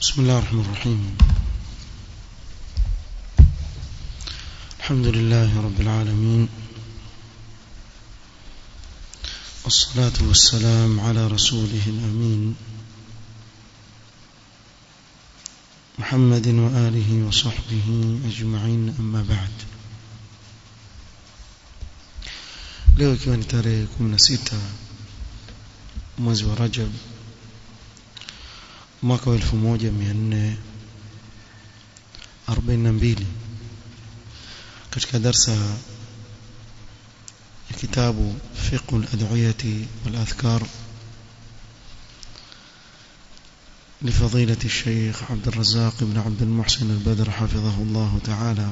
بسم الله الرحمن الرحيم الحمد لله رب العالمين والصلاة والسلام على رسوله الأمين محمد وآله وصحبه أجمعين أما بعد leo ikiwa ni tarehe 16 mwezi wa Rajab mwaka wa 1442 katika darsa ya kitabu fiqh al-ad'iyati wal-adhkar لفضيلة الشيخ عبد الرزاق بن عبد المحسن البدر حفظه الله تعالى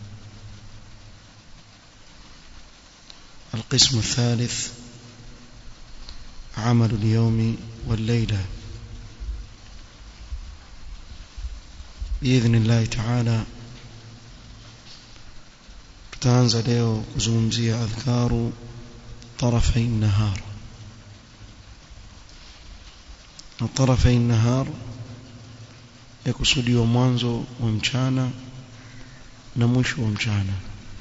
القسم الثالث عمل اليوم والليلة بإذن الله تعالى tutaanza leo kuzungumzia adhkaru tarafai nahar na tarafai nahar yakusudiwa mwanzo wa mchana na mwisho wa mchana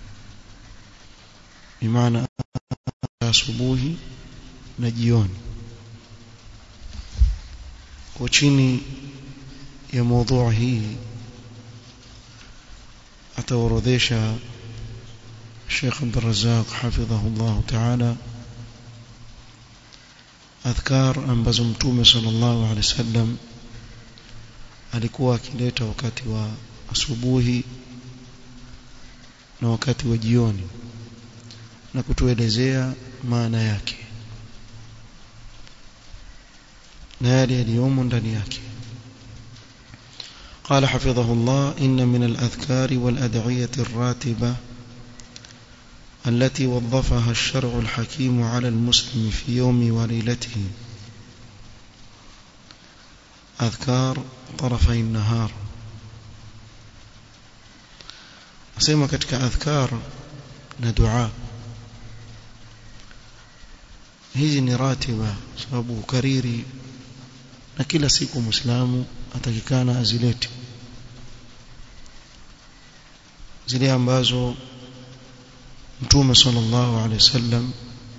bimaana asubuhi na jioni kwa chini ya mada hii ataorodhesha Sheikh Abdul Razzaq hafidhahullah ta'ala adhkar ambazo mtume sallallahu alaihi wasallam alikuwa akileta wakati wa asubuhi na wakati wa jioni na kutuelezea maana yake na yale yaliyomo ndani yake قال حفظه الله إن من الأذكار والأدعية الراتبة التي وظفها الشرع الحكيم على المسلم في يوم وليلته أذكار طرفي النهار أسمى كتك أذكار ندعاء hizi ni ratiba sababu kariri na kila siku muislamu atakikana azilete zile ambazo mtume sallallahu alaihi wasallam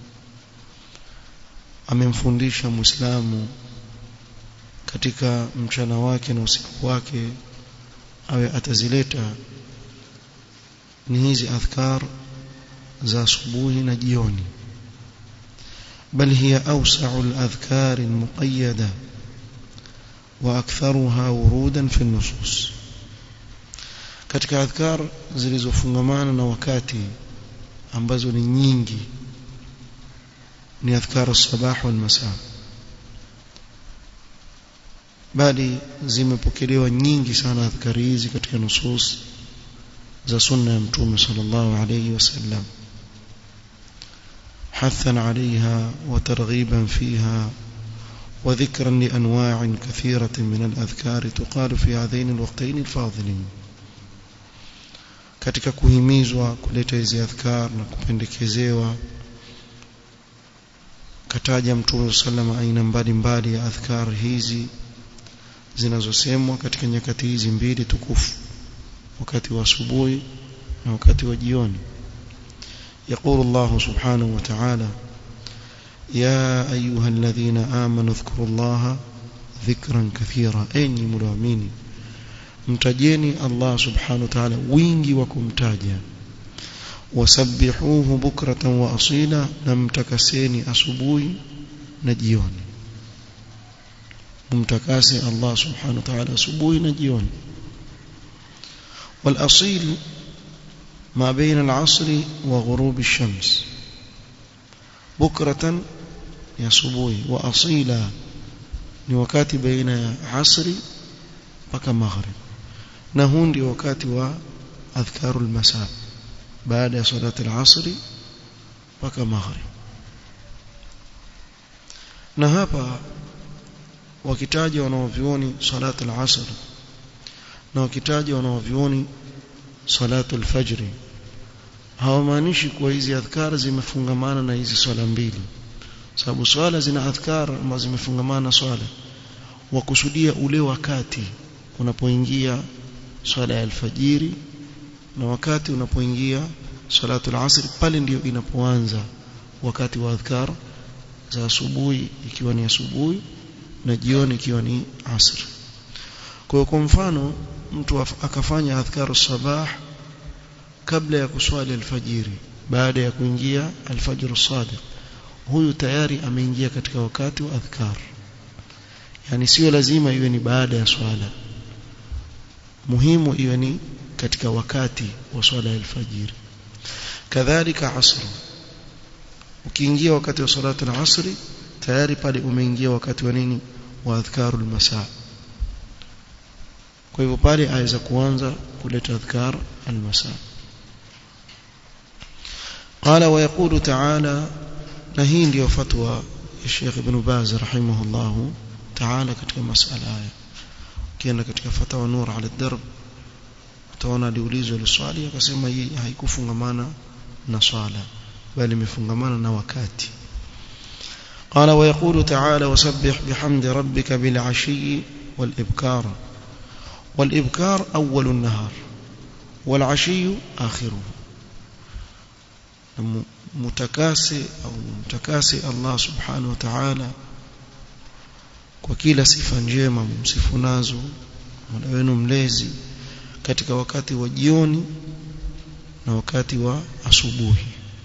amemfundisha muislamu katika mchana wake na usiku wake awe atazileta ni hizi adhkar za asubuhi na jioni بل هي أوسع الأذكار المقيدة وأكثرها ورودا في النصوص katika adhkar zilizofungamana na wakati ambazo ni nyingi ni adhkar sabah wal masa bali zimepokelewa nyingi sana adhkari hizi katika nusus za sunna ya mtume sallallahu alayhi wasallam حثا عليها وترغيبا فيها وذكرا لأنواع كثيرة من الأذكار تقال في هذين الوقتين الفاضلين katika kuhimizwa kuleta hizi adhkar na kupendekezewa kataja mtume sallam aina mbalimbali ya adhkar hizi zinazosemwa katika nyakati hizi mbili tukufu wakati wa asubuhi na wakati wa jioni يقول الله سبحانه وتعالى يا أيها الذين آمنوا اذكروا الله ذكرا كثيرا أني ملامين mtajeni Allah subhanahu wa ta'ala wingi wa kumtaja wasabbihuhu bukratan wa asila na mtakaseni asubuhi na jioni mtakase Allah subhanahu wa ta'ala asubuhi na jioni wal asil ما بين العصر وغروب الشمس بكرة يا صبوي وأصيلا ni wakati baina ya asri mpaka maghrib na huu ndio wakati wa adhkarul masa baada ya salati al-asri mpaka maghrib na hapa wakitaja wanaovioni salati al-asr na wakitaja wanaovioni salatu al-fajr hawamaanishi kuwa hizi adhkar zimefungamana na hizi swala mbili sababu swala zina adhkar ambazo zimefungamana na swala wakusudia ule wakati unapoingia swala ya alfajiri na wakati unapoingia salatu al-asr pale ndio inapoanza wakati wa adhkar za asubuhi ikiwa ni asubuhi na jioni ikiwa ni asr kwa hiyo kwa mfano mtu akafanya adhkaru sabah kabla ya kuswali alfajiri baada ya kuingia alfajr sadiq huyu tayari ameingia katika wakati wa adhkar yani sio lazima iwe ni baada ya swala muhimu iwe ni katika wakati wa swala ya alfajiri kadhalika asr ukiingia wakati wa salatu al-asri tayari pale umeingia wakati wa nini wa adhkarul masaa kwa hivyo pale aweza kuanza kuleta adhkar al-masaa قال ويقول تعالى نهي ndio fatwa ya Sheikh Ibn Baz rahimahullah ta'ala katika masala haya kienda katika fatawa nur ala darb utaona aliulizwa ile swali akasema hii haikufungamana na swala bali imefungamana na wakati قال ويقول تعالى وسبح بحمد ربك بالعشي والإبكار والإبكار أول النهار والعشي آخره متكاسي أو متكاسي الله سبحانه وتعالى kwa kila sifa njema msifu nazo Mola wenu mlezi katika wakati wa jioni na wakati wa asubuhi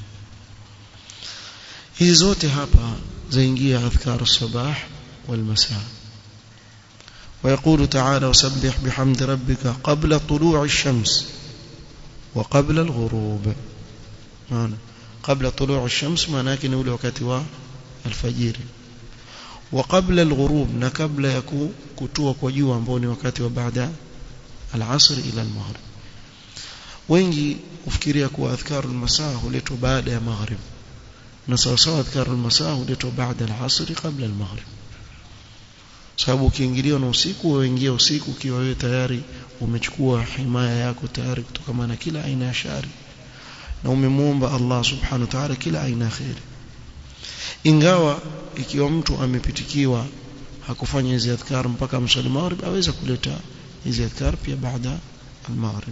hizi zote hapa zaingia adhkar sabah wal masaa ويقول تعالى وسبح بحمد ربك قبل طلوع الشمس وقبل الغروب معنى قبل طلوع الشمس معناه ni ule wakati wa alfajiri وقبل الغروب na kabla ya kutua kwa jua ambao ni wakati wa baada al-asr ila al-maghrib wengi ufikiria kuwa adhkarul masaa huletwa baada ya maghrib na sawa sawa adhkarul masaa huletwa baada al-asr kabla al-maghrib sababu ukiingiliwa na usiku uingia usiku ukiwa wewe tayari umechukua himaya yako tayari kutokana na kila aina ya shari na umemuomba Allah subhanahu wa ta'ala kila aina ya khair ingawa ikiwa mtu amepitikiwa hakufanya hizi adhkar mpaka msali maghrib aweza kuleta hizi adhkar pia baada al-maghrib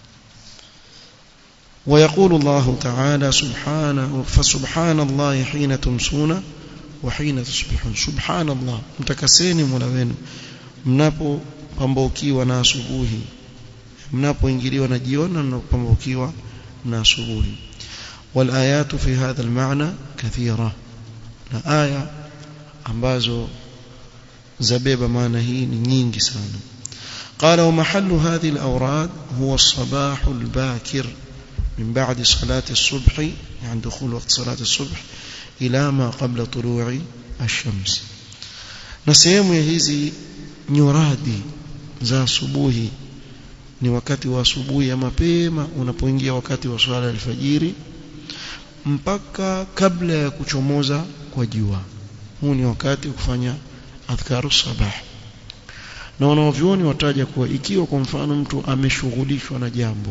ويقول الله تعالى سبحانه فسبحان الله حين تمسون وحين تصبحون سبحان الله mtakaseni mola wenu mnapopambaukiwa na asubuhi mnapoingiliwa na jioni na mnapopambaukiwa na asubuhi والآيات في هذا المعنى كثيرة na aya ambazo zabeba maana hii ni nyingi sana قال ومحل هذه الأوراد هو الصباح الباكر من بعد صلاة الصبح يعني دخول وقت صلاة الصبح إلى ما قبل طلوع الشمس نسيم hizi nyuradi za asubuhi ni wakati wa asubuhi ya mapema unapoingia wakati wa swala alfajiri mpaka kabla ya kuchomoza kwa jua huu ni wakati wa kufanya adhkaru sabah na wanaovyoni wataja kuwa ikiwa kwa mfano mtu ameshughulishwa na jambo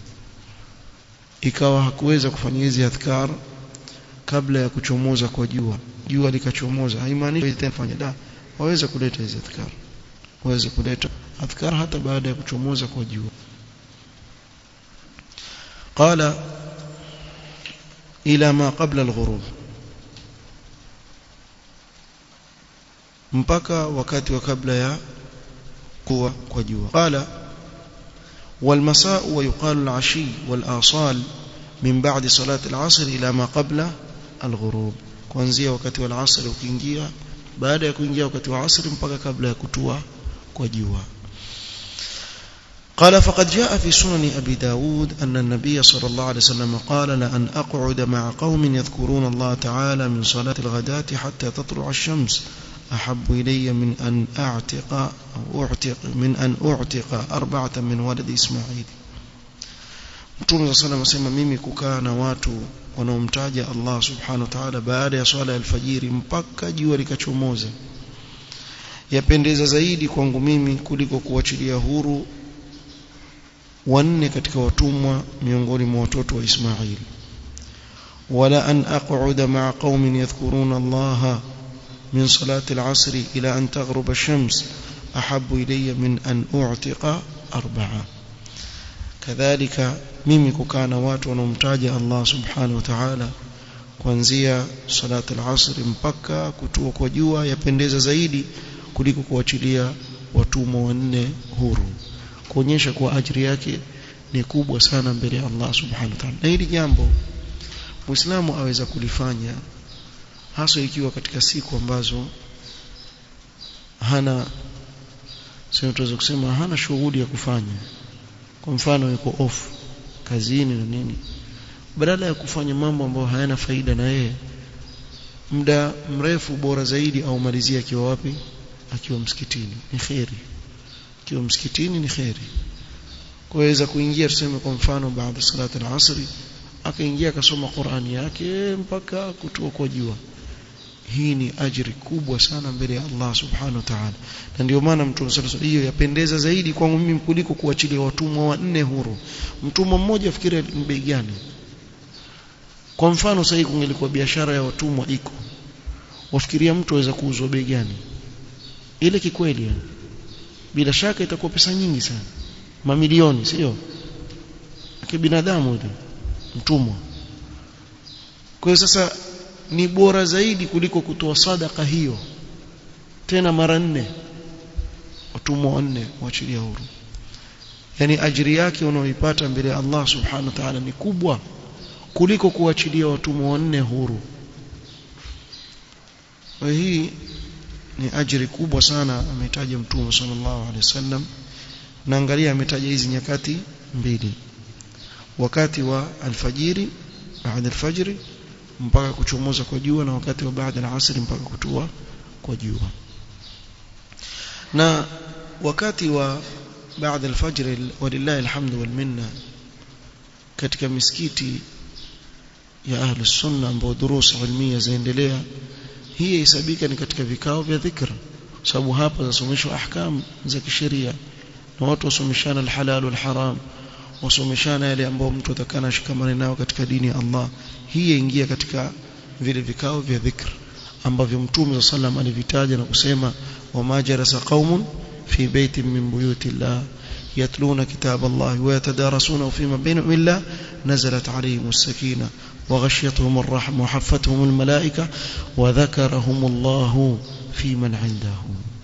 ikawa hakuweza kufanya hizi adhkar kabla ya kuchomoza kwa jua jua likachomoza haimaanishi tena fanya da waweza kuleta hizi adhkar waweza kuleta adhkar hata baada ya kuchomoza kwa jua قال إلى ما قبل الغروب mpaka wakati wa kabla ya kuwa kwa jua qala والمساء ويقال العشي والآصال من بعد صلاة العصر إلى ما قبل الغروب kuanzia wakati wa asr ukiingia baada ya kuingia wakati wa asr mpaka kabla ya kutua kwa jua قال فقد جاء في سنن أبي داود أن النبي صلى الله عليه وسلم قال لأن أقعد مع قوم يذكرون الله تعالى من صلاة الغداة حتى تطلع الشمس أحب إلي من أن أعتق أو أعتق من أن أعتق أربعة من ولد إسماعيل Mtume صلى الله عليه وسلم mimi kukaa na watu wanaomtaja Allah subhanahu wa ta'ala baada ya swala ya alfajiri mpaka jua likachomoza yapendeza zaidi kwangu mimi kuliko kuachilia huru wanne katika watumwa miongoni mwa watoto wa Ismail wala an aq'uda ma'a qaumin yadhkuruna Allah min salati al-'asr ila an taghrub ash-shams ahabbu ilayya min an u'tiqa arba'a kadhalika mimi kukaa na watu wanaomtaja Allah subhanahu wa ta'ala kuanzia salatu al-asr mpaka kutua kwa jua yapendeza zaidi kuliko kuachilia watumwa wanne huru kuonyesha kuwa ajiri yake ni kubwa sana mbele ya Allah subhanahu wa ta'ala na hili jambo Muislamu aweza kulifanya hasa ikiwa katika siku ambazo hana sio tuweza kusema hana shughuli ya kufanya kwa mfano yuko off kazini na nini badala ya kufanya mambo ambayo hayana faida na yeye muda mrefu bora zaidi au malizia akiwa wapi akiwa msikitini ni khairi akiwa msikitini ni khairi kuweza kuingia tuseme kwa mfano baada salati al-asri akaingia akasoma Qur'ani yake mpaka kutua kwa jua hii ni ajiri kubwa sana mbele ya Allah subhanahu wa ta'ala na ndio maana mtume sallallahu hiyo yapendeza zaidi kwangu mimi kuliko kuachilia watumwa wanne huru mtumwa mmoja fikiri ni bei gani kwa mfano sasa hivi kungelikuwa biashara ya watumwa iko wafikiria mtu aweza kuuzwa bei gani ile kikweli yani bila shaka itakuwa pesa nyingi sana mamilioni sio kibinadamu ile mtumwa kwa hiyo sasa ni bora zaidi kuliko kutoa sadaka hiyo tena mara nne watumwa wanne waachilia huru yani ajiri yake unaoipata mbele ya Allah subhanahu wa ta'ala ni kubwa kuliko kuachilia watumwa wanne huru kwa hii ni ajiri kubwa sana ametaja mtume sallallahu alaihi wasallam na angalia ametaja hizi nyakati mbili wakati wa alfajiri baada alfajiri mpaka kuchomoza kwa jua na wakati wa baada alasri mpaka kutua kwa jua na wakati wa baada alfajr walillahi alhamdu wal minna katika misikiti ya ahli sunna ambao durusa ilmia zaendelea hii hesabika ni katika vikao vya dhikr sababu hapa zasomeshwa ahkam za kisheria na watu wasomeshana alhalal wal haram wasomeshana yale ambao mtu atakana shikamane nao katika dini ya Allah hii yaingia katika vile vikao vya dhikr ambavyo mtume sallam alivitaja na kusema wama jarasa qaumun fi baitin min buyuti Allah yatluna kitab Allah wa yatadarasuna fima bainahum illa nazalat alayhim as-sakinah وغشيتهم الرحمة وحفتهم الملائكة وذكرهم الله في من عنده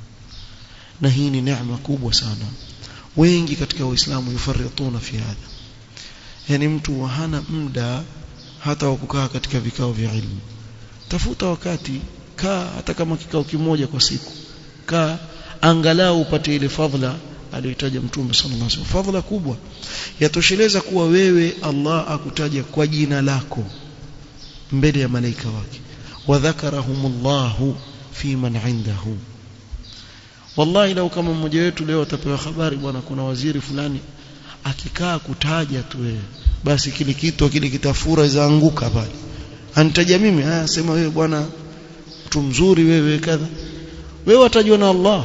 نهيني نعمة كوبwa sana wengi katika waislamu yufarituna fi hadha yani mtu hana muda hata wa kukaa katika vikao vya ilmu tafuta wakati kaa hata kama kikao kimoja kwa siku kaa angalau upate ile fadhila aliyotaja mtume sallallahu alaihi wasallam fadhila kubwa yatosheleza kuwa wewe Allah akutaja kwa jina lako mbele ya malaika wake wadhakarahumullahu fi man indahu wallahi lau kama mmoja wetu leo atapewa habari bwana kuna waziri fulani akikaa kutaja tu wewe basi kile kitu kile kitafura zaanguka pale anitaja mimi haya sema wewe bwana mtu mzuri wewe kadha wewe watajua na Allah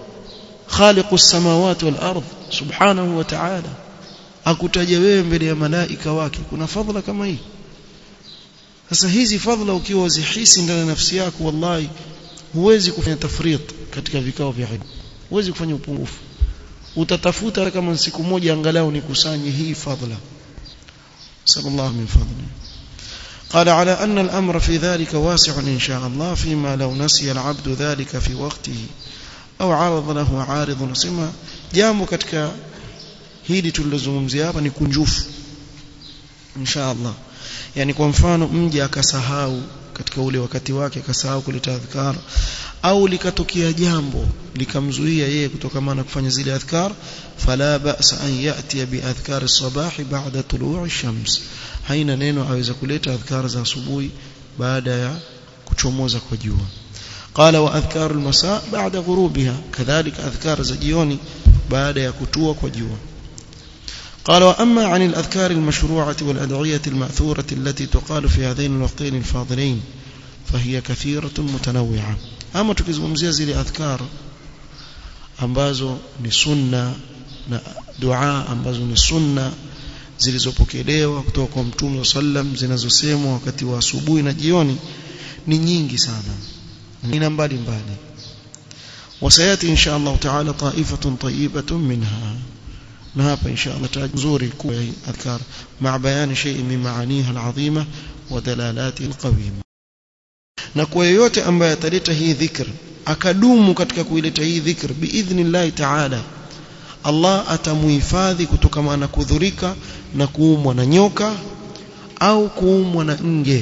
khaliqus samawati wal ardh subhanahu wa ta'ala akutaja wewe mbele ya malaika wake kuna fadhila kama hii sasa hizi fadhila ukiwa uzihisi ndani ya nafsi yako wallahi huwezi kufanya tafrit katika vikao vya ilmu huwezi kufanya upungufu utatafuta kama siku moja angalau nikusanye hii fadhila sallallahu min fadli قال على أن الأمر في ذلك واسع إن شاء الله فيما لو نسي العبد ذلك في وقته أو عرض له عارض نسمى jambo katika hili tulilozungumzia hapa ni kunjufu insha Allah yani kwa mfano mje akasahau katika ule wakati wake akasahau kuleta adhkar au likatokea jambo likamzuia yeye kutokamana kufanya zile adhkar fala ba'sa an ya'ti bi adhkar as-sabah ba'da tulu'i shams haina neno aweza kuleta adhkar za asubuhi baada ya kuchomoza kwa jua قال واذكار المساء بعد غروبها كذلك اذكار زجيوني بعد يكتوا كجوا قال واما عن الاذكار المشروعه والادعيه الماثوره التي تقال في هذين الوقتين الفاضلين فهي كثيره متنوعه اما tukizungumzia zile adhkar ambazo ni sunna na dua ambazo ni sunna zilizopokelewa kutoka kwa mtume sallam zinazosemwa wakati wa asubuhi na jioni ni nyingi sana aina mbalimbali وسياتي ان شاء الله تعالى طائفه طيبه منها na hapa insha Allah taala nzuri kwa adhkar ma bayani shay min maaniha alazima wa dalalati alqawima na kwa yeyote ambaye ataleta hii dhikr akadumu katika kuileta hii dhikr biidhnillah taala Allah atamuhifadhi kutokana na kudhurika na kuumwa na nyoka au kuumwa na nge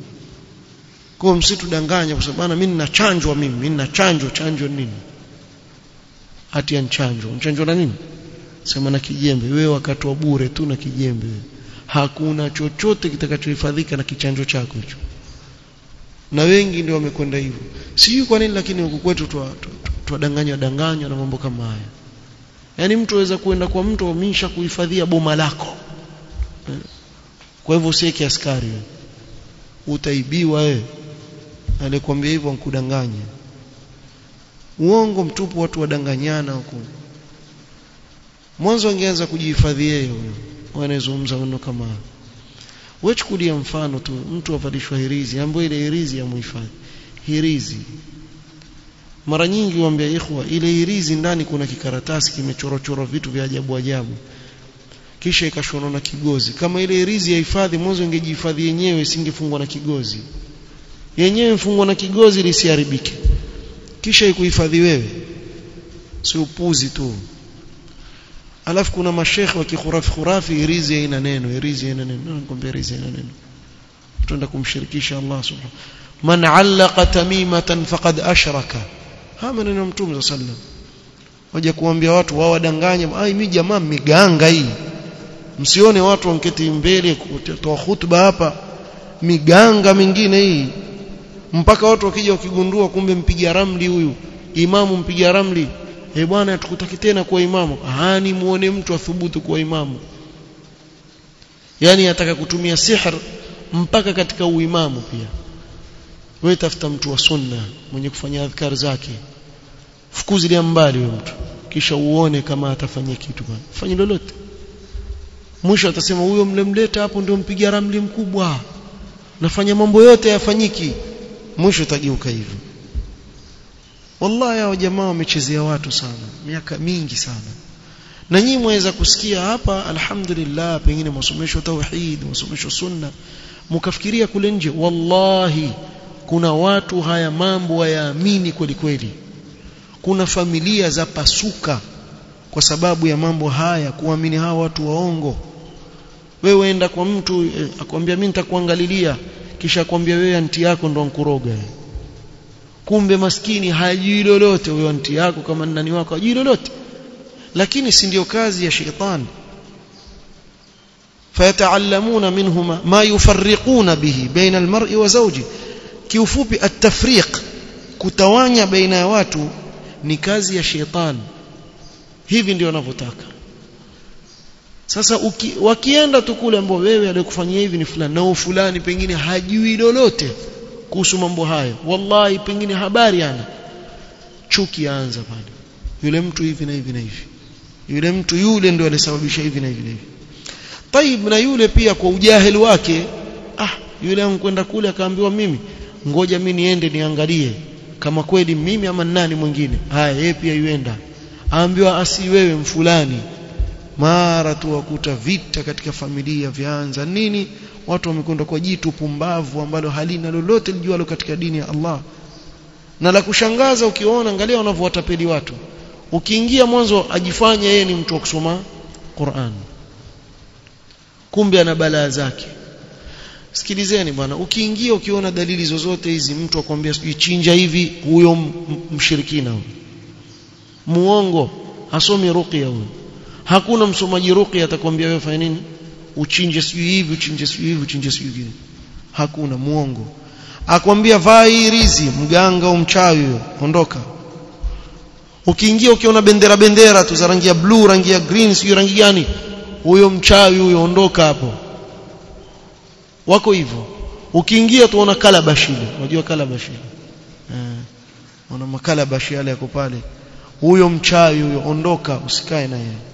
kwa msitudanganya kwa sababu mimi ninachanjwa mimi mimi ninachanjwa chanjo nini hati ya nchanjo nchanjo na nini sema na kijembe wewe wakati wa bure tu na kijembe hakuna chochote kitakachohifadhika na kichanjo chako hicho na wengi ndio wamekwenda hivyo sijui kwa nini lakini huku kwetu twadanganywa danganywa na mambo kama haya yaani mtu aweza kuenda kwa mtu amisha kuhifadhia boma lako kwa hivyo usiweke askari wewe utaibiwa wewe alikwambia hivyo nkudanganya uongo mtupu watu wadanganyana huko mwanzo angeanza kujihifadhi yeye huyo wanazungumza maneno kama wewe chukulia mfano tu mtu avalishwa hirizi ambayo ile hirizi ya muhifadhi hirizi mara nyingi waambia ikhwa ile hirizi ndani kuna kikaratasi kimechorochorwa vitu vya ajabu ajabu kisha ikashonwa na kigozi kama ile hirizi ya hifadhi mwanzo ingejihifadhi yenyewe isingefungwa na kigozi yenyewe mfungwa na kigozi lisiharibike kisha ikuhifadhi wewe si upuzi tu alafu kuna mashekhe wa kikhurafi khurafi irizi haina neno irizi haina neno nakwambia irizi haina neno tutaenda kumshirikisha Allah subhanahu man allaqa tamimatan faqad ashraka haya maneno ya mtume sallam waje kuambia watu wao wadanganya ai mimi jamaa miganga hii msione watu wanketi mbele kutoa hutuba hapa miganga mingine hii mpaka watu wakija wakigundua kumbe mpiga ramli huyu imamu mpiga ramli eh bwana tukutaki tena kuwa imamu hani muone mtu athubutu kuwa imamu yani ataka kutumia sihr mpaka katika uimamu pia wewe tafuta mtu wa sunna mwenye kufanya adhkar zake fukuzilia mbali huyo mtu kisha uone kama atafanya kitu bwana fanye lolote mwisho atasema huyo mlemleta hapo ndio mpiga ramli mkubwa nafanya mambo yote yafanyiki mwisho utageuka hivyo wallahi hao jamaa wamechezea watu sana miaka mingi sana na nyinyi mwaweza kusikia hapa alhamdulillah pengine masomesho tauhid masomesho sunna mkafikiria kule nje wallahi kuna watu haya mambo hayaamini kweli kweli kuna familia za pasuka kwa sababu ya mambo haya kuamini hawa watu waongo wewe enda kwa mtu eh, akwambia mimi nitakuangalilia kisha akwambia wewe anti yako ndo ankuroga kumbe maskini hajui lolote huyo anti yako kama nani wako hajui lolote lakini si ndio kazi ya shetani fayataallamuna minhuma ma yufarriquna bihi baina almar'i wa zawji kiufupi at-tafriq kutawanya baina ya watu ni kazi ya shetani hivi ndio wanavyotaka sasa uki, wakienda tu kule ambao wewe aliyekufanyia hivi ni fulani na fulani pengine hajui lolote kuhusu mambo hayo wallahi pengine habari ana chuki yaanza pale yule mtu hivi na hivi na hivi yule mtu yule ndio alisababisha hivi na hivi na hivi taib na yule pia kwa ujahili wake ah yule ankwenda kule akaambiwa mimi ngoja mimi niende niangalie kama kweli mimi ama nani mwingine haya yeye pia yuenda aambiwa asi wewe mfulani mara tu wakuta vita katika familia vyaanza nini watu wamekwenda kwa jitu pumbavu ambalo halina lolote lijualo katika dini ya Allah na la kushangaza ukiona angalia wanavyowatapeli watu ukiingia mwanzo ajifanya yeye ni mtu wa kusoma Qur'an kumbe ana balaa zake sikilizeni bwana ukiingia ukiona dalili zozote hizi mtu akwambia sijui chinja hivi huyo mshirikina huyo muongo hasomi ruqya huyo hakuna msomaji ruqya atakwambia wewe fanya nini uchinje sijui hivi uchinje sijui hivi uchinje sijui hivi hakuna muongo akwambia vaa hii rizi mganga au mchawi huyo ondoka ukiingia ukiona bendera bendera tu za rangi ya blue rangi ya green sijui rangi gani huyo mchawi huyo ondoka hapo wako hivyo ukiingia tuona kalabashi ile unajua kalabashi eh una makalabashi yale yako pale huyo mchawi huyo ondoka usikae na yeye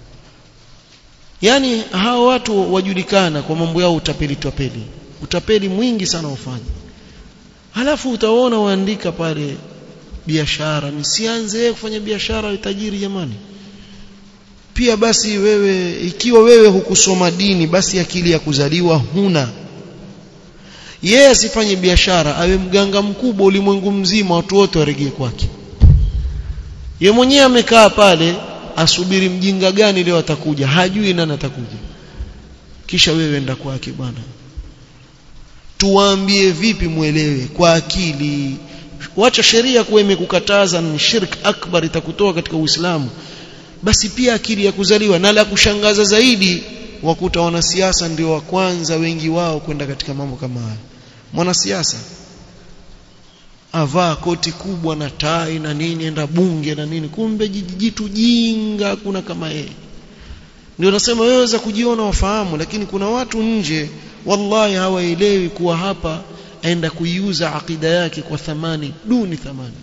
yani hao watu wajulikana kwa mambo yao utapeli tapeli utapeli mwingi sana ufanye halafu utaona waandika pale biashara nisianze kufanya biashara ya tajiri jamani pia basi wewe ikiwa wewe hukusoma dini basi akili ya kuzaliwa huna yeye asifanye biashara awe mganga mkubwa ulimwengu mzima watu wote waregee kwake ye mwenyewe amekaa pale asubiri mjinga gani leo atakuja hajui nani atakuja kisha wewe enda kwake bwana tuwaambie vipi mwelewe kwa akili wacha sheria kuwa imekukataza ni shirk akbar itakutoa katika Uislamu basi pia akili ya kuzaliwa na la kushangaza zaidi wakuta wanasiasa ndio wa kwanza wengi wao kwenda katika mambo kama haya mwanasiasa avaa koti kubwa na tai na nini enda bunge na nini kumbe jitu jinga kuna kama yeye ndio nasema wewe waweza kujiona wafahamu lakini kuna watu nje wallahi hawaelewi kuwa hapa aenda kuiuza akida yake kwa thamani duni thamani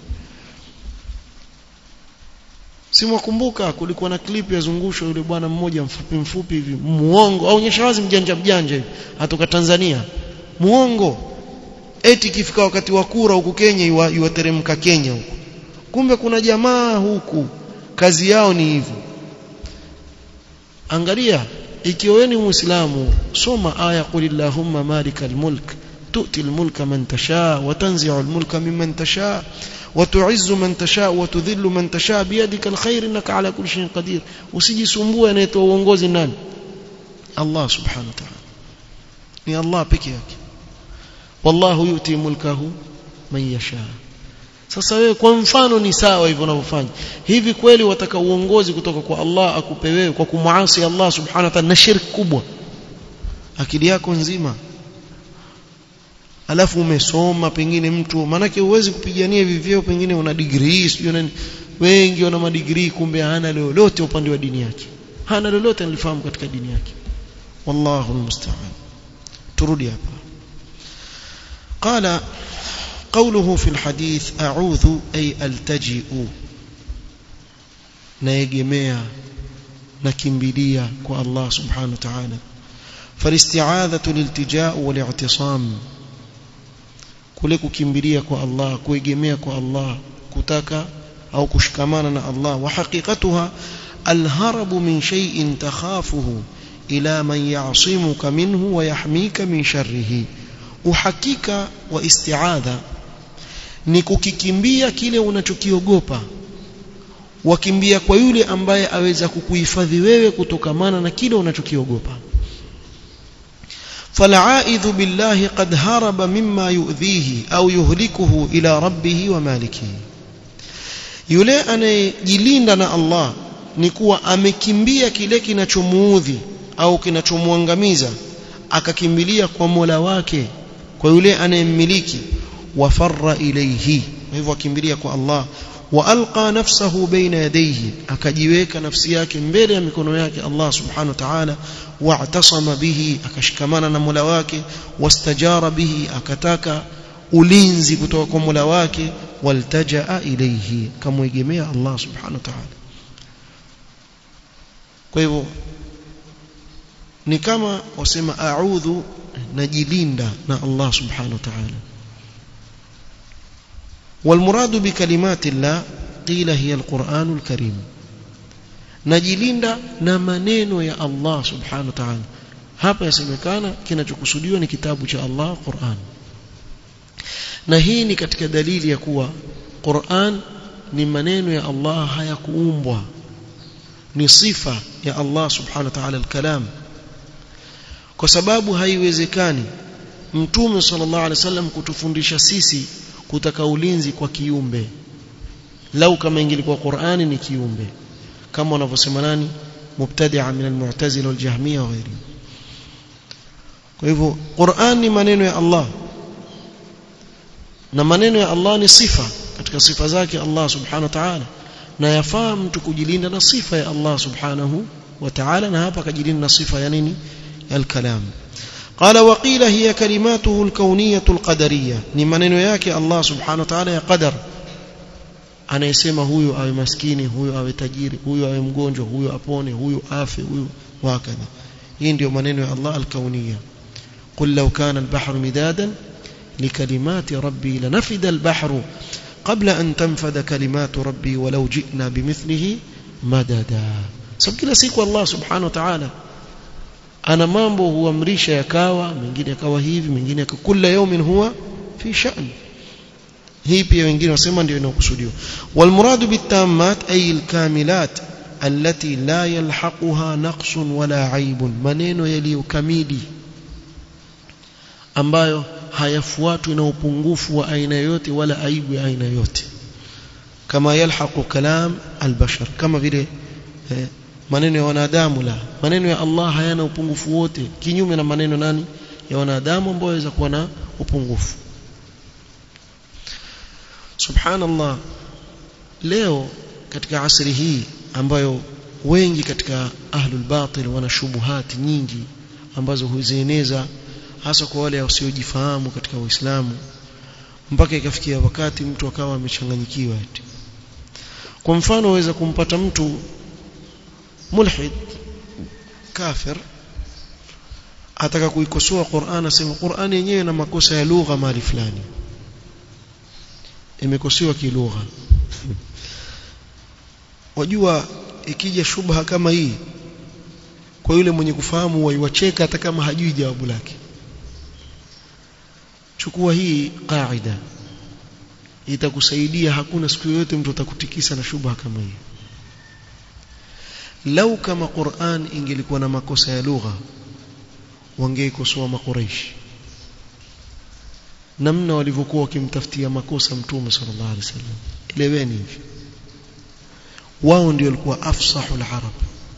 simwakumbuka kulikuwa na clip yazungushwa yule bwana mmoja mfupi mfupi hivi muongo aonyesha wazi mjanja mjanja hivi atoka Tanzania muongo eti kifika wakati wa kura huku Kenya iwateremka Kenya huku kumbe kuna jamaa huku kazi yao ni hivyo angalia ikiwa wewe ni muislamu soma aya qulillahumma malikal mulk tu'ti al-mulka man tasha wa tanzi'u al-mulka mimman tasha wa tu'izzu man tasha wa tudhillu man tasha biyadika al-khair innaka ala kulli shay'in qadir usijisumbue anayetoa uongozi nani Allah subhanahu wa ta'ala ni Allah peke yake wallahu yuti mulkahu man yasha sasa wewe kwa mfano ni sawa hivyo unavyofanya hivi kweli wataka uongozi kutoka kwa Allah akupe wewe kwa kumuasi Allah subhanahu wa ta'ala na shirki kubwa akili yako nzima alafu umesoma pengine mtu manake huwezi kupigania hivi vyeo pengine una degree sio nani wengi wana madigrii kumbe hana lolote upande wa dini yake hana lolote nilifahamu katika dini yake wallahu almusta'an turudi hapa قال قوله في الحديث أعوذ أي ألتجئ نيجميع نكمبليا كو الله سبحانه وتعالى فالاستعاذة الالتجاء والاعتصام kule kukimbilia kwa Allah kuegemea kwa Allah kutaka au kushikamana na Allah wa haqiqatuha alharabu min shay'in takhafuhu ila man ya'simuka minhu wa yahmika min sharrihi uhakika wa isti'adha ni kukikimbia kile unachokiogopa wakimbia kwa yule ambaye aweza kukuhifadhi wewe kutokamana na kile unachokiogopa فالعائذ بالله قد هرب مما يؤذيه أو يهلكه إلى ربه ومالكه yule anayejilinda na Allah ni kuwa amekimbia kile kinachomuudhi au kinachomwangamiza akakimbilia kwa Mola wake kwa yule anayemmiliki wafarra ilayhi hivyo akimbilia kwa Allah وألقى نفسه بين يديه أكجيوك نفسي yake mbele ya mikono yake Allah subhanahu wa ta'ala واعتصم به akashikamana na Mola wake wastajara bihi akataka ulinzi kutoka kwa Mola wake waltajaa ilayhi kamwegemea Allah subhanahu wa ta'ala kwa hivyo ni kama wasema a'udhu najilinda na Allah subhanahu wa ta'ala والمراد بكلمات الله قيل هي القرآن الكريم najilinda na maneno ya Allah subhanahu wa ta'ala hapa yasemekana kinachokusudiwa ni kitabu cha Allah Qur'an na hii ni katika dalili ya kuwa Qur'an ni maneno ya Allah hayakuumbwa ni sifa ya Allah subhanahu wa ta'ala al-kalam kwa sababu haiwezekani mtume sallallahu alaihi wasallam kutufundisha sisi kutaka ulinzi kwa kiumbe lau kama ingelikuwa Qur'ani ni kiumbe kama wanavyosema nani mubtadi'a min al-mu'tazila wal-jahmiyya wa ghairi kwa hivyo Qur'an ni maneno ya Allah na maneno ya Allah ni sifa katika sifa zake Allah subhanahu wa ta'ala na yafaa mtu kujilinda na sifa ya Allah subhanahu wa ta'ala na hapa kajilinda na sifa ya nini al-kalam قال وقيل هي كلماته الكونية القدرية ni maneno yake Allah subhanahu wa ta'ala ya qadar anayesema huyu awe maskini huyu awe tajiri huyu awe mgonjwa huyu apone huyu afe huyu wakadha hii ndio maneno ya Allah al-kauniyya قل لو كان البحر مدادا لكلمات ربي لنفد البحر qabla an tanfadha kalimatu rabbi walau ji'na bimithlihi madada sababu kila siku Allah subhanahu wa ta'ala ana mambo huamrisha yakawa mengine yakawa hivi mengine yakawa kila yawmin huwa fi sha'n hii pia wengine wasema ndio inakusudiwa walmuradu bitammat ay alkamilat allati la yalhaquha naqsun wala aibun maneno yaliyokamili ambayo hayafuatwi na upungufu wa aina yoyote wala aibu ya aina yoyote kama yalhaqu kalam albashar kama vile eh, maneno ya wanadamu la maneno ya Allah hayana upungufu wote kinyume na maneno nani ya wanadamu ambao waweza kuwa na upungufu subhanallah leo katika asri hii ambayo wengi katika ahlul batil wana shubuhati nyingi ambazo huzieneza hasa kwa wale wasiojifahamu katika Uislamu mpaka ikafikia wakati mtu akawa amechanganyikiwa eti kwa mfano waweza kumpata mtu mulhid kafir ataka kuikosoa Qur'an asema Qur'an yenyewe na makosa ya lugha mahali fulani imekosewa kilugha wajua ikija shubha kama hii kwa yule mwenye kufahamu waiwacheka hata kama hajui jawabu lake chukua hii kaida itakusaidia hakuna siku yoyote mtu atakutikisa na shubha kama hii lau kama Qur'an ingelikuwa na makosa ya lugha wangeikosoa makuraishi namna walivyokuwa wakimtafutia makosa mtume sallallahu alaihi wasallam eleweni hivi wao ndio walikuwa afsahul arab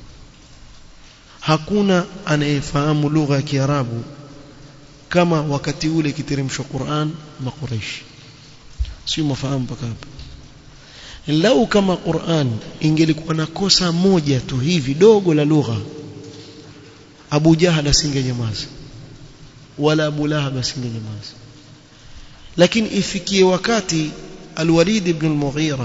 hakuna anayefahamu lugha ya kiarabu kama wakati ule kiteremshwa Qur'an makuraishi sio mafahamu mpaka hapa lau kama Qur'an ingelikuwa na kosa moja tu hivi dogo la lugha Abu Jahal asingenyamaza wala Abu Lahab asingenyamaza lakini ifikie wakati Al-Walid ibn al-Mughira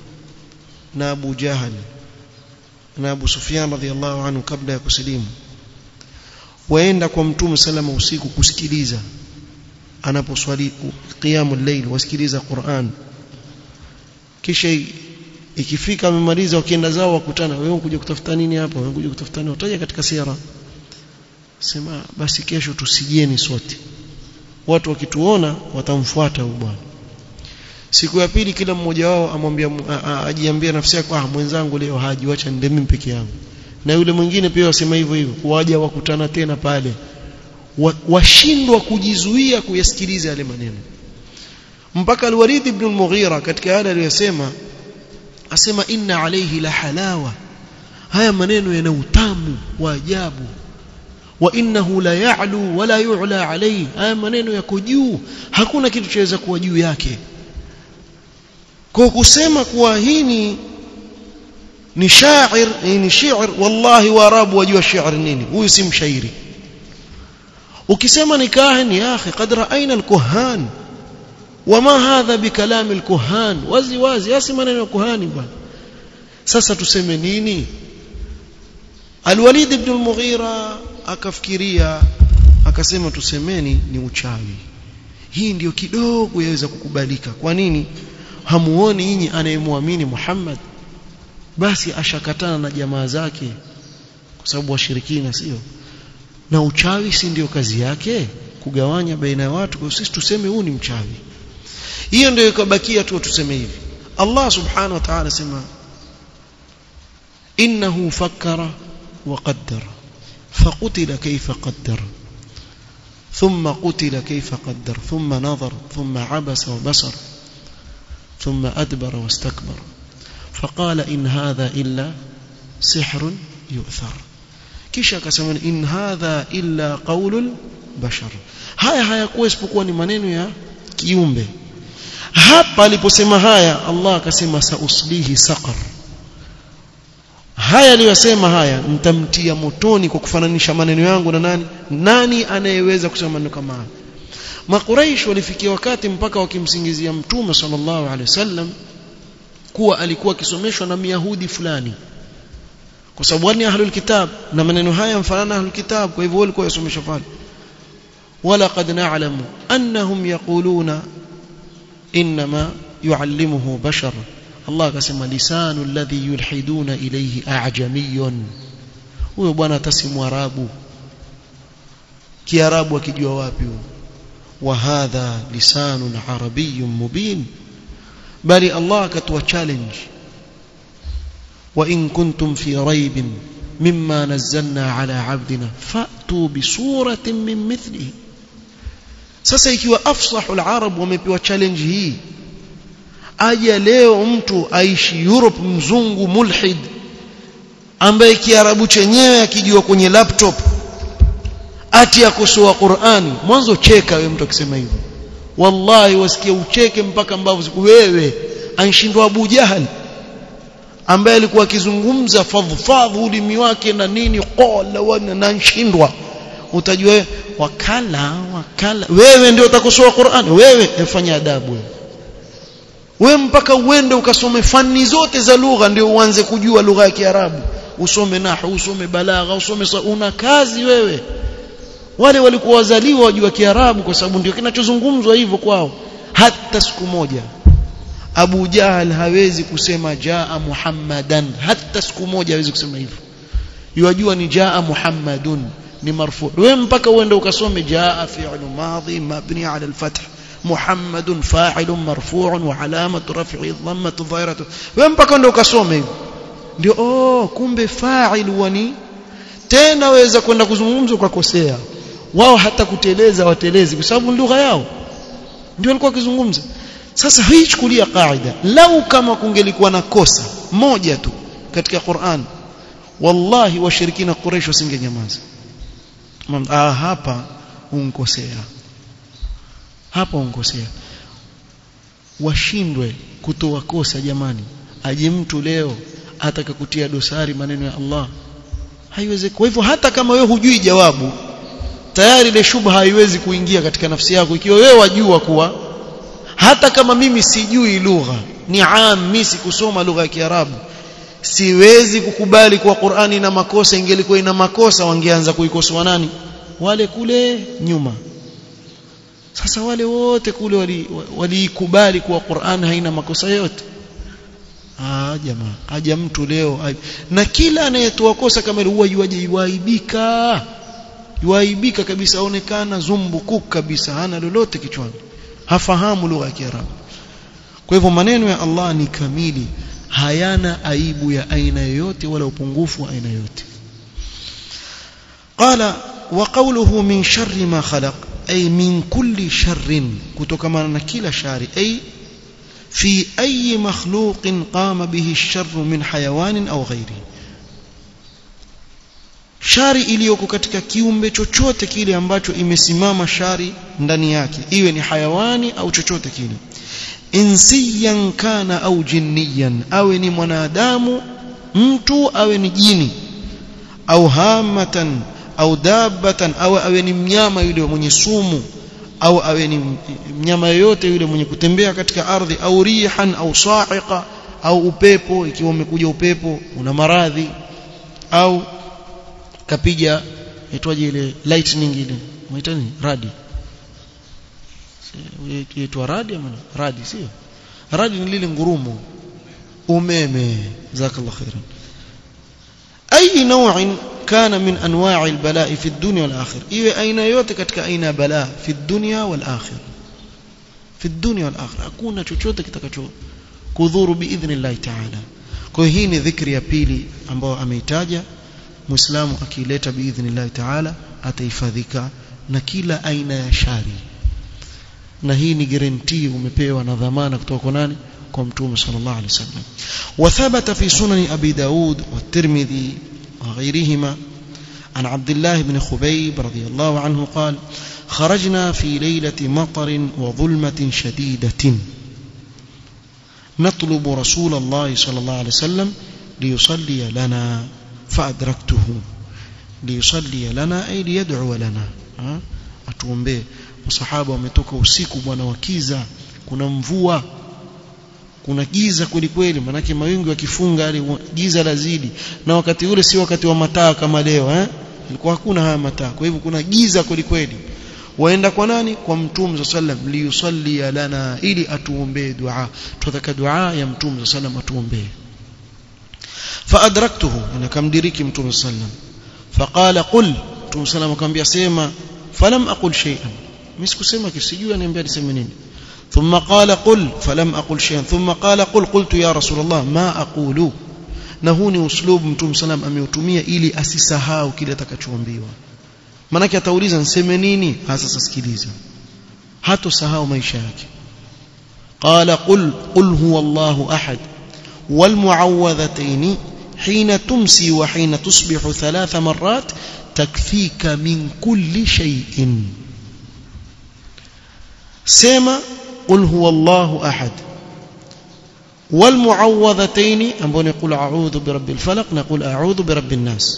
na Abu Jahal na Abu Sufyan radhiyallahu anhu kabla ya kusilimu waenda kwa Mtume salama usiku kusikiliza anaposwali qiyamul layl wasikiliza Qur'an kisha ikifika amemaliza wakienda zao wakutana wewe unakuja kutafuta nini hapa wewe unakuja kutafuta nini utaja katika sira sema basi kesho tusijieni sote watu wakituona watamfuata huyu bwana siku ya pili kila mmoja wao amwambia ajiambia nafsi yake ah mwenzangu leo haji wacha nende mimi peke yangu na yule mwingine pia wasema hivyo hivyo waja wakutana tena pale washindwa kujizuia kuyasikiliza yale maneno mpaka al-Walid ibn al-Mughira katika yale aliyosema asema inna alayhi la halawa haya maneno yana utamu wa ajabu wa innahu la ya'lu wala yu'la alayhi haya maneno yako juu hakuna kitu chaweza kuwa juu yake kwa kusema kuwa hii ni ni shair ni shi'r wallahi waarabu wajua shi'r nini huyu si mshairi ukisema ni kahin ya akhi qad ra'ayna al-kuhan wama hadha bikalam al-kuhan wazi wazi asi maneno ya kuhani bwana sasa tuseme nini Al-Walid ibn al-Mughira akafikiria akasema tusemeni ni uchawi hii ndiyo kidogo yaweza kukubalika kwa nini hamuoni nyinyi anayemwamini Muhammad basi ashakatana na jamaa zake kwa sababu washirikina sio na uchawi si ndio kazi yake kugawanya baina ya watu kwa sisi tuseme huu ni mchawi hiyo ndio ikabakia tu tuseme hivi Allah subhanahu wa ta'ala sema innahu fakkara wa qaddara فقتل كيف قدر ثم قتل كيف قدر ثم نظر ثم عبس وبصر ثم أدبر واستكبر فقال إن هذا إلا سحر يؤثر kisha akasema in hadha illa qaulul bashar haya hayakuwa isipokuwa ni maneno ya kiumbe hapa aliposema haya Allah akasema sauslihi saqar haya aliyosema haya nitamtia motoni kwa kufananisha maneno yangu na nani nani anayeweza kusema maneno kama haya makuraish walifikia wakati mpaka wakimsingizia mtume sallallahu alaihi wasallam kuwa alikuwa akisomeshwa na myahudi fulani kwa sababu wani ahlul kitab na maneno haya mfanana ahlul kitab kwa hivyo walikuwa yasomeshwa pale wala qad na'lamu annahum yaquluna inma yuallimuhu bashar Allah akasema lisanu alladhi yulhiduna ilayhi a'jamiyun huyo bwana atasimu arabu kiarabu akijua wapi huyo wa hadha lisanun arabiyyun mubin bali Allah akatoa challenge wa in kuntum fi raibin mimma nazzalna ala abdina fa'tu bi suratin min mithlihi sasa ikiwa afsahul arab wamepewa challenge hii aje leo mtu aishi Europe mzungu mulhid ambaye kiarabu chenyewe akijua kwenye laptop ati akosoa Qur'ani mwanzo cheka wewe mtu akisema hivyo wallahi wasikia ucheke mpaka mbavu wewe anshindwa Abu Jahal ambaye alikuwa akizungumza fadhfadhu ulimi wake na nini qala wana na nshindwa utajua wakala wakala wewe ndio utakosoa Qur'an wewe efanya adabu wewe wewe mpaka uende ukasome fani zote za lugha ndio uanze kujua lugha ya Kiarabu usome nahwu usome balagha usome una kazi wewe wale walikuwa wazaliwa wajua Kiarabu kwa sababu ndio kinachozungumzwa hivyo kwao hata siku moja Abu Jahal hawezi kusema jaa Muhammadan hata siku moja hawezi kusema hivyo yajua ni jaa Muhammadun ni marfu wewe mpaka uende ukasome jaa fi'lu madhi mabni ala al-fath محمد فاعل مرفوع وعلامه رفعه الضمه الظاهره wewe mpaka ndio ukasome hivyo ndio oh kumbe fa'il wani tena waweza kwenda kuzungumza ukakosea wao hata kuteleza watelezi kwa sababu lugha yao ndio walikuwa wakizungumza sasa hii chukulia kaida lau kama kungelikuwa na kosa moja tu katika Qur'an wallahi washirikina Quraysh wasingenyamaza ah hapa unkosea hapa unkosea washindwe kutoa kosa jamani aje mtu leo ataka kutia dosari maneno ya Allah haiwezekani kwa hivyo hata kama wewe hujui jawabu tayari ile shubha haiwezi kuingia katika nafsi yako ikiwa wewe wajua kuwa hata kama mimi sijui lugha ni ammi sikusoma lugha ya Kiarabu siwezi kukubali kuwa Qur'ani ina makosa ingelikuwa ina makosa wangeanza kuikosoa nani wale kule nyuma sasa wale wote kule waliikubali wali kuwa Qur'an haina makosa yote ah jamaa aja mtu leo na kila anayetoa kosa kama ile huwa yuaje yuaibika yuaibika kabisa aonekana zumbukuk kabisa hana lolote kichwani hafahamu lugha ya Kiarabu kwa hivyo maneno ya Allah ni kamili hayana aibu ya aina yoyote wala upungufu wa aina yoyote qala wa qawluhu min sharri ma khalaq ay min kulli sharrin kutokana na kila shari ay fi ayi makhluqin qama bihi ash-sharru min hayawanin aw ghairi shari iliyoko katika kiumbe chochote kile ambacho imesimama shari ndani yake iwe ni hayawani au chochote kile insiyan kana au jinniyan awe ni mwanadamu mtu awe ni jini au hamatan au dabbatan au awe ni mnyama yule mwenye sumu au awe ni mnyama yoyote yule mwenye kutembea katika ardhi au rihan au sa'iqa au upepo ikiwa umekuja upepo una maradhi au kapiga itwaje ile lightning ile unaita nini radi inaitwa radi ama radi sio radi ni lile ngurumo umeme jazakallahu khairan اي نوع كان من انواع البلاء في الدنيا والاخره iwe aina yote katika aina ya balaa fi dunya wal akhir fi dunya wal akhir hakuna chochote kitakacho kudhuru biidhnillah ta'ala kwa hii ni dhikri ya pili ambayo ameitaja muislamu akileta biidhnillah ta'ala atahifadhika na kila aina ya shari na hii ni guarantee umepewa na dhamana kutoka kwa nani kwa mtume sallallahu alaihi wasallam وثبت في سنن ابي داود والترمذي وغيرهما عن عبد الله بن خبيب رضي الله عنه قال خرجنا في ليلة مطر وظلمة شديدة نطلب رسول الله صلى الله عليه وسلم ليصلي لنا فأدركته ليصلي لنا أي ليدعو لنا atuombee masahaba wametoka usiku bwana wakiza kuna mvua kuna giza kweli kweli manake mawingu yakifunga ile giza lazidi na wakati ule si wakati wa mataa kama leo eh ilikuwa hakuna haya mataa kwa hivyo kuna giza kweli kweli waenda kwa nani kwa mtume sallam liyusalli lana ili atuombee dua tutaka dua ya mtume sallam atuombee faadraktuhu na kamdiriki mtume sallam faqala qul mtume sallam akamwambia sema falam aqul shay'an mimi sikusema kisijui aniambia niseme nini ثم قال قل فلم أقل شيئا ثم قال قل قلت يا رسول الله ما أقول na huu ni uslubu mtume salam ameutumia ili asisahau kile atakachoambiwa manake atauliza niseme nini hasa sikiliza hatosahau maisha yake qala qul qul huwa Allahu ahad wal muawwadhatayn hina tumsi wa hina tusbihu thalatha marrat takfika min kulli shay'in sema qul huwa Allahu ahad والمعوذتين ambao نقول اعوذ برب الفلق نقول اعوذ برب الناس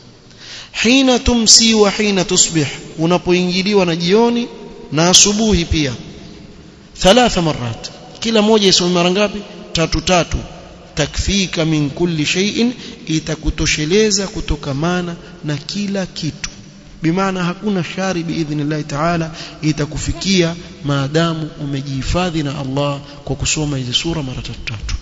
حين تمسي وحين تصبح unapoingiliwa na jioni na asubuhi pia thalatha marat kila moja isome mara ngapi tatu tatu takfika min kulli shay'in itakutosheleza kutokamana na kila kitu bimaana hakuna shari biidhnillah taala itakufikia maadamu umejihifadhi na Allah kwa kusoma hizi sura mara tatu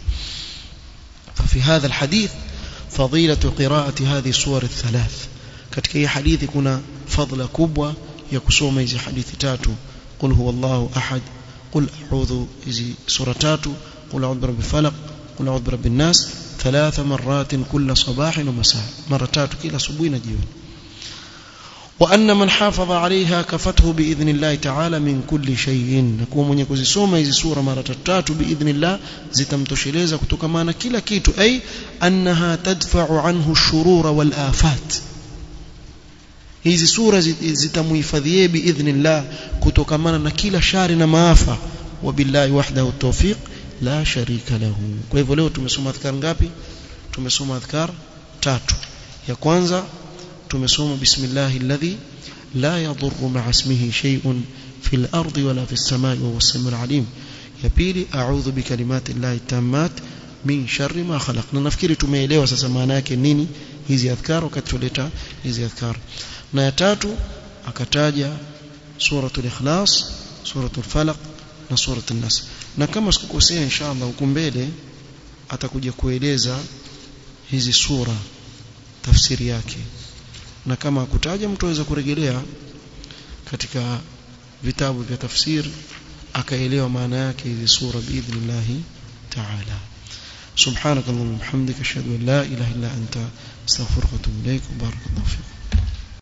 ففي هذا الحديث فضيلة قراءة هذه السور الثلاث katika hii hadithi kuna fadhila kubwa ya kusoma hizi hadithi tatu qul huwallahu ahad qul a'udhu hizi sura tatu qul a'udhu birabbil falaq qul a'udhu birabbin nas ثلاث مرات كل صباح ومساء مرة tatu kila asubuhi na jioni وأن من حافظ عليها كفته بإذن الله تعالى من كل شيء نكون mwenye kuzisoma hizi sura mara tatu باذن الله zitamtosheleza kutokamana kila kitu ay annaha tadfa'u anhu ash-shurura wal afat hizi sura zitamuhifadhie biidhnillah kutokamana na kila shari na maafa wabillahi wahdahu tawfiq la sharika lahu kwa hivyo leo tumesoma adhkar ngapi tumesoma adhkar tatu ya kwanza tumesoma bismillah alladhi la yadurru ma'a ismihi shay'un fil ardi wala fis samai wa huwas samiul alim ya pili a'udhu bi kalimati llahi tammat min sharri ma khalaq na nafikiri tumeelewa sasa maana yake nini hizi adhkar wakati tuleta hizi adhkar na ya tatu akataja suratul ikhlas suratul falaq na suratul nas na kama sikukosea inshallah huko mbele atakuja kueleza hizi sura tafsiri yake na kama kutaja mtu aweza kurejelea katika vitabu vya tafsir akaelewa maana yake hizi sura biidhnillah ta'ala سبحانك اللهم وبحمدك اشهد ان لا اله الا انت استغفرك واتوب اليك وبارك الله فيك